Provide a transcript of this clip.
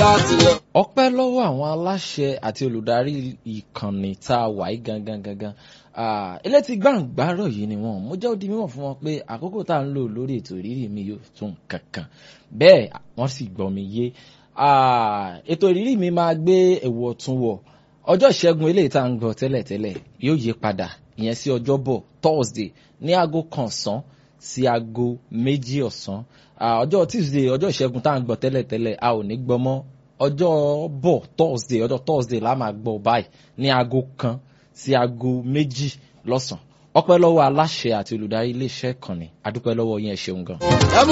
láti yọ. ọpẹ́ lọ́wọ́ àwọn aláṣẹ àti olùdarí ìkànnì tá a wà yí gangan gangan Ah, elétí gbàǹgbàrọ̀ yìí ni wọ́n mo jẹ́ ó di mímọ̀ fún wọn pé àkókò tá à ń lò lórí ètò ìrírí mi yóò tún kankan bẹ́ẹ̀ wọ́n sì gbọ́ mi yé Ah, ètò ìrírí mi máa gbé ẹ̀wù ọ̀tún wọ̀ ọjọ́ ìṣẹ́gun eléyìí tá à ń gbọ́ tẹ́lẹ̀tẹ́lẹ̀ yóò yí padà ìyẹn sí ọjọ́bọ̀ Thursday ní aago kan ọ̀sán sí aago méjì ọ̀sán Ah, ọjọ́ Tuesday ọjọ́ ìṣẹ́gun tá à ń gbọ́ tẹ́lẹ̀tẹ́lẹ̀ a ò ní gbọ́ mọ́ ọjọ́ bọ̀ Thursday ọjọ́ Thursday la máa gbọ́ báyìí ní aago kan sí aago méjì lọ́sàn-án ọpẹ́ lọ́wọ́ aláṣẹ àti olùdarí iléeṣẹ́ ìkànnì adúpẹ́ lọ́wọ́ yín ẹ ṣeun gan. ẹ mú